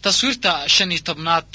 taswiirta shan iyo tobnaad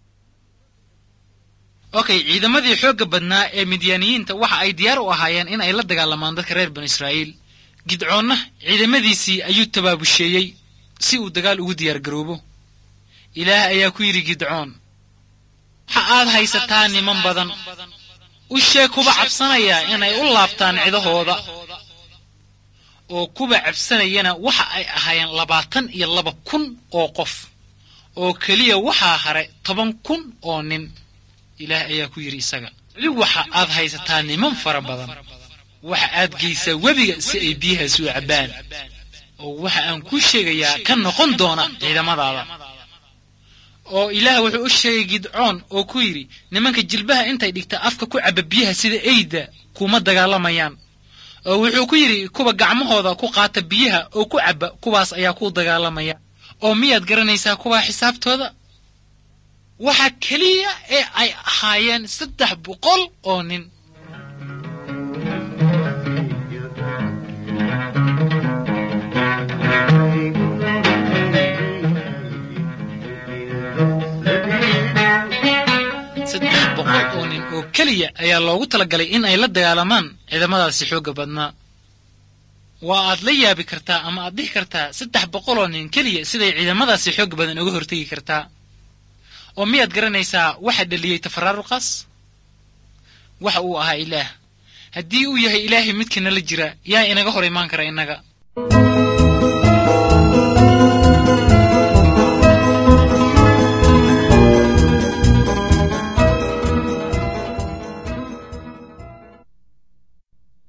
okay ciidamadii xoogga badnaa ee midyaaniyiinta waxa ay diyaar u ahaayeen in ay la dagaalamaan dadka reer banu israa'iil gidcoonna ciidamadiisii ayuu tabaabusheeyey si uu dagaal ugu diyaar garoobo ilaah ayaa ku yidhi gidcoon waxa aad haysataa niman badan u sheeg kuba cabsanaya inay u laabtaan cidahooda oo kuba cabsanayana waxa ay ahaayeen labaatan iyo laba kun oo qof oo keliya waxaa hare toban kun oo nin ilaah ayaa ku yidhi isaga weli waxa aad haysataa niman fara badan waxa aad geysaa webiga si ay biyahaas u cabbaan oo waxa aan kuu sheegayaa ka noqon doona ciidamadaada oo ilaah wuxuu u sheegay gidcoon oo ku yidhi nimanka jilbaha intay dhigta afka ku cabba biyaha sida eyda kuma dagaalamayaan oo wuxuu ku yidhi kuwa gacmahooda ku qaata biyaha oo ku cabba kuwaas ayaa ku dagaalamaya oo miyaad garanaysaa kuwaa xisaabtooda waxa keliya ee ay ahaayeen saddex boqol oo nin saddex boqol oo nin oo keliya ayaa loogu talagalay in ay la dagaalamaan ciidamadaasi xoogga badnaa waa aad la yaabi kartaa ama aad dhihi kartaa saddex boqol oo nin keliya siday ciidamadaasi xoog badan uga hortegi kartaa oo miyaad garanaysaa waxa dhaliyey tafaraaruqaas waxa uu ahaa ilaah haddii uu yahay ilaahay midkiina la jira yaa inaga hor imaan kara innaga